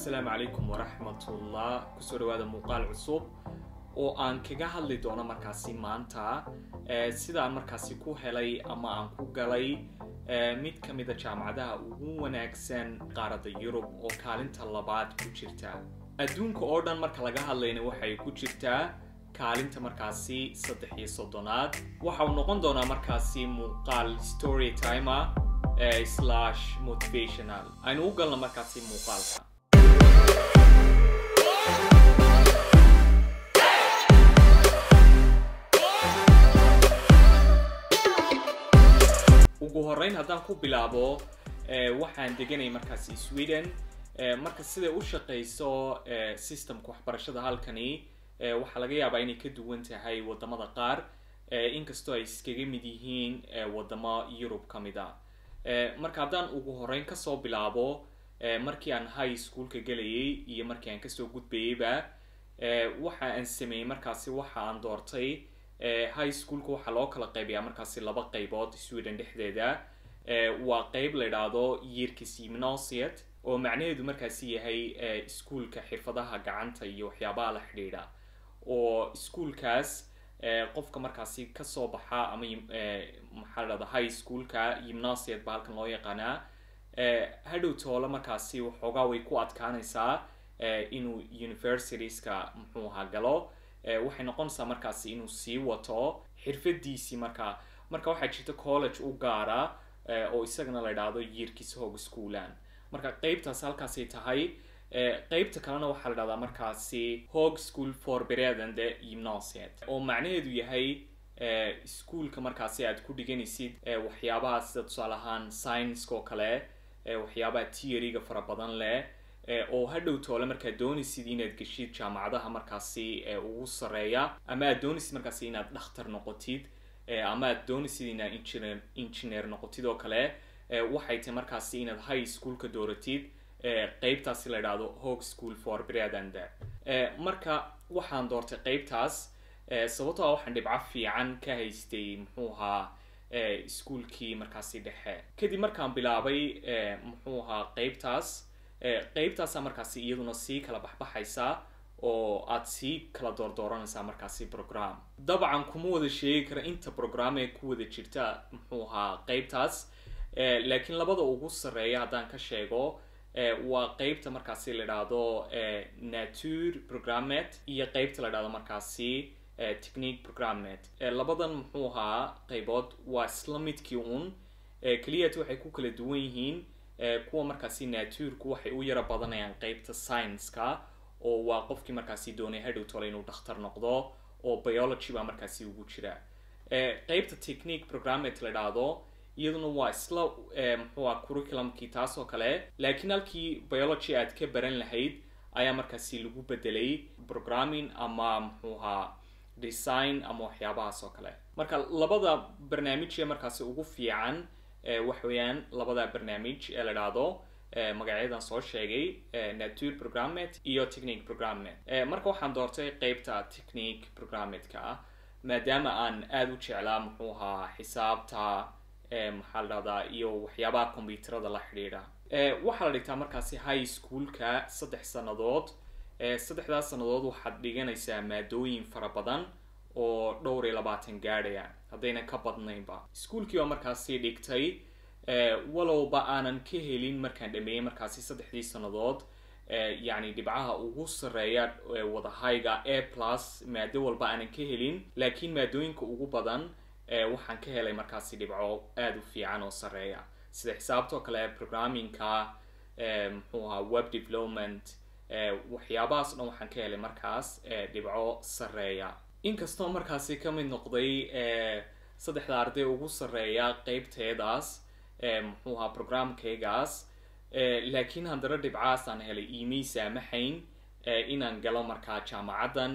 assalaamu calaykum waraxmatullah kusoo dhawaada muuqaal cusub oo aan kaga hadli doono markaasi maanta sidaan markaasi ku helay ama aan ku galay mid ka mida jaamacadaha ugu wanaagsan qaaradda yurub oo kaalinta labaad ku jirta adduunka oo dhan marka laga hadlayna waxay ku jirtaa kaalinta markaasi saddex iyo soddonaad waxa uu noqon doonaa markaasi muuqaal story timer slash motivational aynu u galno markaasi muuqaalka ugu horeyn haddaan ku bilaabo waxaan deganay markaasi sweden marka siday u shaqayso systemka waxbarashada halkani waxaa laga yaabaa inay ka duwan tahay wadamada qaar inkastoo ay iskaga mid yihiin wadamo yurub ka mid a marka haddaan ugu horeyn kasoo bilaabo markii aan high schoolka gelayay iyo markii aan kasoo gudbayayba waxa aan sameeyey markaasi waxa aan doortay high schoolka waxaa loo kala qaybayaa markaasi laba qaybood sweden dhexdeeda waa qeyb la idhaahdo yeerkis gymnasiet oo macnaheedu markaasi yahay iskuolka xirfadaha gacanta iyo waxyaabaha la xidhiidha oo iskuolkaas qofka markaasi kasoo baxa ama maxaa la dhahda high schoolka gymnasiet ba halkan loo yaqaanaa hadhow toole markaasi waxoogaa way ku adkaanaysaa inuu universitieska muxuu ahaa galo waxay noqonaysaa markaasi inuu sii wato xirfadiisii markaa marka waxaa jirta college u gaara oo isagana la idhaahdo yeerkiis hog schoolan marka qeybtaas halkaasay tahay qeybta kalena waxaa la dhahdaa markaasi hog school for beredende gymnasiet oo macnaheedu yahay iskuolka markaasi aad ku dhiganaysid waxyaabaha sida tusaale ahaan scienceoo kale waxyaabaha theoryga fara badan leh oo hadhow toole markaad doonaysid inaad geshid jaamacadaha markaasi ugu sareeya ama aad doonaysid markaasi inaad dhakhtar noqotid ama aad doonaysid inaad engineer engineer noqotid oo kale waxay tahay markaasi inaad high schoolka dooratid qeybtaasi la idhaahdo hog school for bredand marka waxaan doortay qeybtaas sababtoo a waxaan dhibco fiican ka haystay muxuu ahaa iskuolkii markaasi dhexe kadib markaan bilaabay muxuu ahaa qeybtaas qeybtaasa markaasi iyaduna sii kala baxbaxaysa oo aad sii kala doordooranaysaa markaasi program dabcan kuma wada sheegi kara inta program ee ku wada jirta muxuu ahaa qeybtaas laakiin labada ugu sarreeya haddaan ka sheego waa qeybta markaasi la idhaahdo nature programmet iyo qeybta la idhahdo markaasi technique programmet labadan muxuu ahaa qeybood waa isla midkii un keliyat waxay ku kala duwan yihiin kuwa markaasi naturku waxay u yara badanayaan qeybta science-ka oo waa qofkii markaasi doonay hadhow tole inuu dhakhtar noqdo oo biology baa markaasi ugu jira qeybta technique programmet la idhaahdo iyaduna waa isla muxuu ah curriculumkii taas oo kale laakiin halkii biology aad ka baran lahayd ayaa markaasi lagu bedelay programming ama muxuu ahaa design ama waxyaabahaas oo kale marka labada barnaamij ee markaasi ugu fiican waxa weeyaan labada barnaamij ee la idhaahdo magacyadan soo sheegay nature programmet iyo technique programmet marka waxaan doortay qeybta technique programmetka ah maadaama aan aada u jeclaa muxuu ahaa xisaabta maxaa la dhahdaa iyo waxyaabaha combyuterada la xidhiidha waxaa la dhigtaa markaasi high schoolka saddex sannadood saddexdaas sannadood waxaad dhiganaysaa maadooyin fara badan oo dhowr iyo labaatan gaadhaya haddayna ka badnaynba iskuolkii baa markaasi dhigtay walowba aanan ka helin markaan dhameeyey markaasi saddexdii sannadood yacni dhibcaha ugu sarreeya wadahayga a plus maado walba aanan ka helin laakiin maadooyinka ugu badan waxaan ka helay markaasi dhibco aada u fiican oo sarreeya sida xisaabtoo kale programmingka muxuu ahaa web development waxyaabahaas dhan waxaan ka helay markaas dhibco sarreeya inkastoo markaasi ka mid noqday saddexda arday ugu sarreeya qeybteedaas muxuu ahaa programkaygaas laakiin haddana dhibcahaas aan helay iimay saamaxayn inaan galo markaa jaamacaddan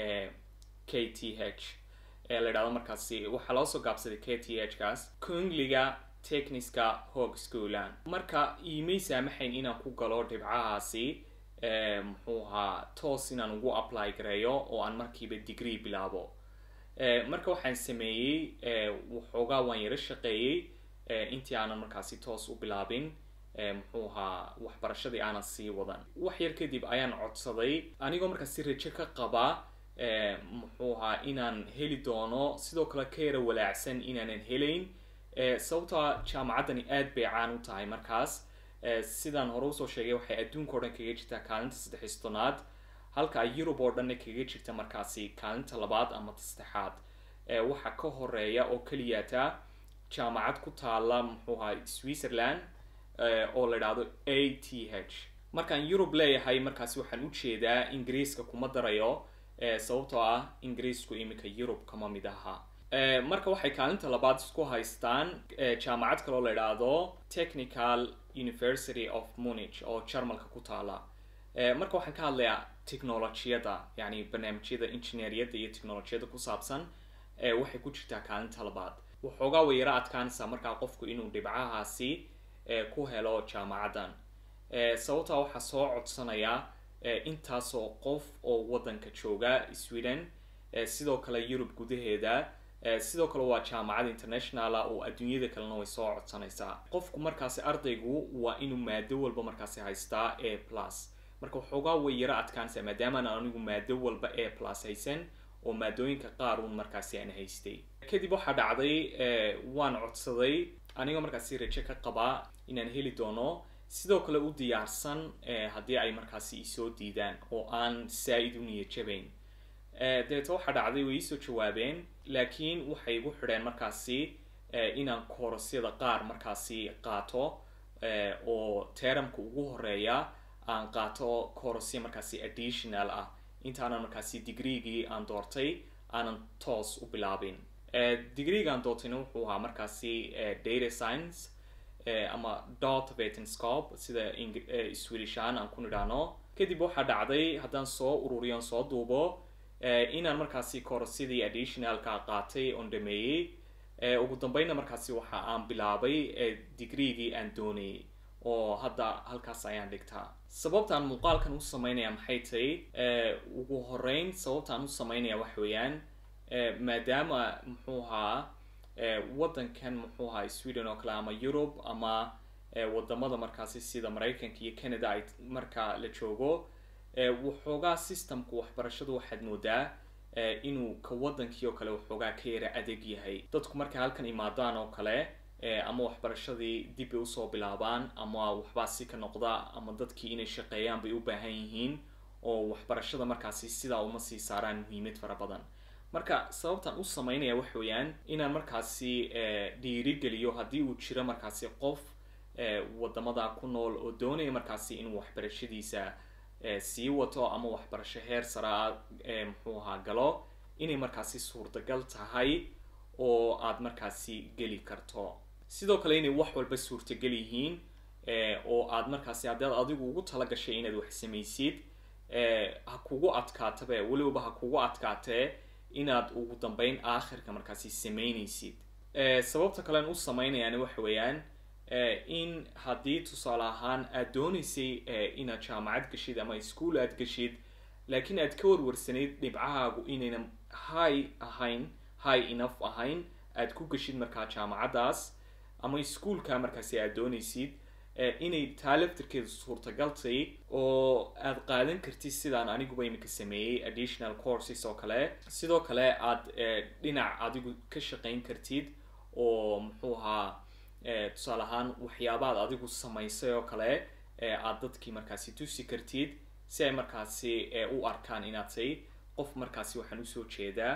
k t h la idhahdo markaasi waxaa loo soo gaabsaday k t h kaas kungliga techniska hog schoolan marka iimay saamaxayn inaan ku galo dhibcahaasi muxuu ahaa toos inaan ugu apply gareeyo oo aan markiiba degree bilaabo marka waxaan sameeyey waxoogaa waan yaro shaqeeyey intii aanan markaasi toos u bilaabin muxuu ahaa waxbarashadii aanan sii wadan wax yar kadib ayaan codsaday anigoo markaas si rajo ka qaba muxuu ahaa inaan heli doono sidoo kale ka yara walaacsan inaanan helayn sababtoa jaamacaddani aad bay caan u tahay markaas sidaan hore usoo sheegay waxay adduunka o dhan kaga jirtaa kaalinta saddex tonaad halka ay yurub oo dhanna kaga jirta markaasi kaalinta labaad ama saddexaad waxaa ka horeeya oo keliyata jaamacad ku taala muxuu ahaa switzerland oo la idhaahdo a t h markaan yurub leeyahay markaasi waxaan ujeedaa ingiriiska kuma darayo sababtoo ah ingiriisku iminka yurub kama mid aha marka waxay kaalinta labaad isku haystaan jaamacad kaloo la idhaahdo technical university of munich oo jarmalka ku taala marka waxaan ka hadlayaa technolojiyada yani barnaamijyada engineeriyadda iyo technolojiyada ku saabsan waxay ku jirtaa kaalinta labaad waxoogaa way yaro adkaanaysaa markaa qofku inuu dhibcahaasi ku helo jaamacaddan sababtaa waxaa soo codsanaya intaasoo qof oo waddanka jooga sweden sidoo kale yurub gudaheeda sidoo kale waa jaamacad internationala oo adduunyada kalena way soo codsanaysaa qofku markaasi ardaygu waa inuu maado walba markaasi haystaa a plus marka waxoogaa way yaro adkaanaysaa maadaamaan anigu maado walba a plus haysan oo maadooyinka qaar uun markaasi aan haystay kadib waxaa dhacday waan codsaday anigoo markaasi rajo ka qabaa inaan heli doono sidoo kale u diyaarsan haddii ay markaasi isoo diidaan oo aan saa-id u niyad jabayn dabeeta waxaa dhacday way iisoo jawaabeen laakiin waxay igu xidheen markaasi inaan koorasyada qaar markaasi qaato oo teramka ugu horeeya aan qaato koorasya markaasi additional ah intaanan markaasi degreegii aan doortay aanan toos u bilaabin degreega aan doortayna wuxuu ahaa markaasi data science ama dot vetenscope sida swedishaan aan ku nidhaano kadib waxaa dhacday haddaan soo ururiyo on soo duubo inaan markaasi koorasyadii additionalka qaatay oon dhameeyey ugu dambeynna markaasi waxa aan bilaabay degreegii aan doonayay oo hadda halkaas ayaan dhigtaa sababtaan muuqaalkan u sameynaya maxay tahay ugu horeyn sababtaan u sameynaya wax weeyaan maadaama muxuu ahaa waddankan muxuu ahaa sweden oo kale ama yurub ama wadamada markaasi sida maraykanka iyo canada ay marka la joogo waxoogaa systemka waxbarashadu waxaad moodaa inuu ka waddankii oo kale waxoogaa ka yara adeeg yahay dadku markay halkan imaadaan oo kale ama waxbarashadii dib bay usoo bilaabaan ama waxbaa si ka noqda ama dadkii inay shaqeeyaan bay u baahan yihiin oo waxbarashada markaasi sidaa uma sii saaraan muhiimad fara badan marka sababtaan u sameynaya wax weeyaan inaan markaasi dhiirigeliyo haddii uu jiro markaasi qof wadamada ku nool oo doonaya markaasi inuu waxbarashadiisa sii wato ama waxbarasho heer saraa muxuu ahaa galo inay markaasi suurtagal tahay oo aad markaasi geli karto sidoo kale inay wax walba suurtagal yihiin oo aad markaasi haddaad adigu ugu tala gashay inaad wax samaysid ha kugu adkaatabe weliba ha kugu adkaatee inaad ugu dambeyn aakhirka markaasi samaynaysid sababta kalean u sameynayaan waxa weeyaan in haddii tusaale ahaan aad doonaysay inaad jaamacad gashid ama ischool aad gashid laakiin aad ka warwarsanayd dhibcahaagu inaynan high ahayn high enough ahayn aad ku gashid markaa jaamacaddaas ama ischoolka markaasi aad doonaysid inay taa laftirkeedu suurtagaltay oo aad qaadan kartid sidaan aniguba iminka sameeyey additional courses oo kale sidoo kale aad dhinac adigu ka shaqayn kartid oo muxuu ahaa tusaale ahaan waxyaabaad adigu samaysay oo kale aad dadkii markaasi tusi kartid si ay markaasi u arkaan inaad tay qof markaasi waxaan usoo jeedaa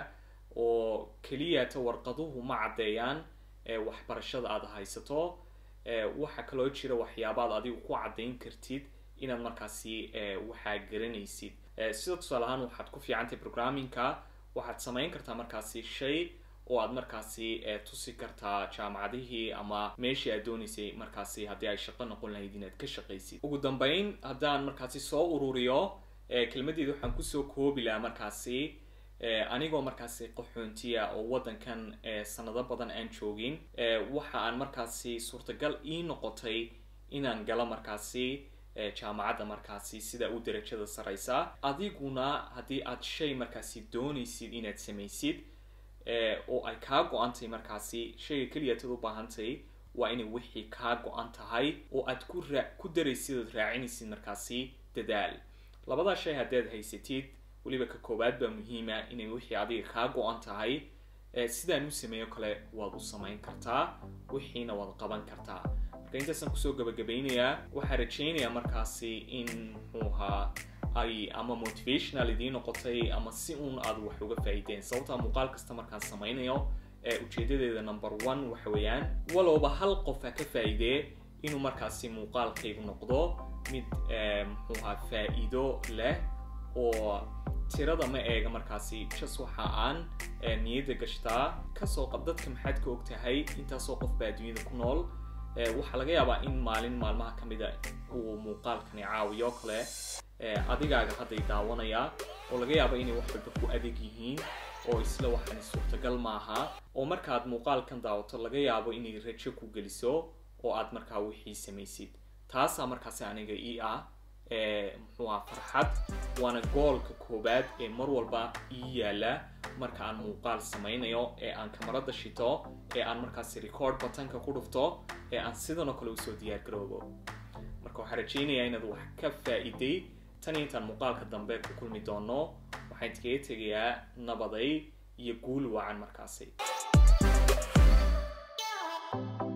oo keliyata warqaduhu ma caddeeyaan waxbarashada aad haysato waxaa kaloo jira waxyaabaad adigu ku caddayn kartid inaad markaasi waxaa garanaysid sida tusaale ahaan waxaad ku fiicantay programmingka waxaad samayn kartaa markaasi shay oo aad markaasi tusi kartaa jaamacadihii ama meeshii aad doonaysay markaasi haddii ay shaqo noqon lahayd inaad ka shaqaysid ugu dambeyn haddaan markaasi soo ururiyo kelmadeeda waxaan kusoo koobi lahaa markaasi anigoo markaasi qaxoontiya oo waddankan sanado badan aan joogin waxa aan markaasi suurtagal ii noqotay inaan galo markaasi jaamacadda markaasi sida u darajada sareysa adiguna haddii aad shay markaasi doonaysid inaad samaysid oo ay kaa go-antay markaasi shayga keliyaatad u baahantay waa inay wixii kaa go-an tahay oo aad ku raa ku daraysid ood raacinaysid markaasi dadaal labadaa shay haddaad haysatid weliba ka koowaad baa muhiima inay wixii adiga kaa go-an tahay sidaan u sameeyo kale waad u samayn kartaa wixiina waad qaban kartaa marka intaasaan kusoo gabagabeynayaa waxaa rajaynayaa markaasi in muxuu ahaa ay ama motivational idiin noqotay ama si uun aad wax uga faa'iideen sababtaa muuqaal kasta markaan samaynayo ujeedadeeda number one waxa weeyaan walowba hal qof ha ka faa'iidee inuu markaasi muuqaalkaygu noqdo mid muxuu ahaa faa'iido leh oo tirada ma eega markaasi just waxa aan niyadda gashtaa kasoo qab dadka maxaad ka og tahay intaasoo qof baa adduunyada ku nool waxaa laga yaabaa in maalin maalmaha ka mida uu muuqaalkani caawiyo kale adigaaga hadday daawanayaa oo laga yaaba inay wax walba ku adeeg yihiin oo isla waxani suurtagal maaha oo markaad muuqaalkan daawato laga yaabo inay rajo ku geliso oo aad markaa wixii samaysid taasaa markaasi aniga ii ah muxuu aha farxad waana goolka koowaad ee mar walba ii yaala marka aan muuqaal samaynayo ee aan kamarada shito ee aan markaasi record batanka ku dhufto ee aan sidanoo kale usoo diyaar garoobo marka waxaan rajaynayaa inaad wax ka faa'iiday tan intaan muuqaalka dambe ku kulmi doono waxaan idkaga tegayaa nabaday iyo guul wacan markaasi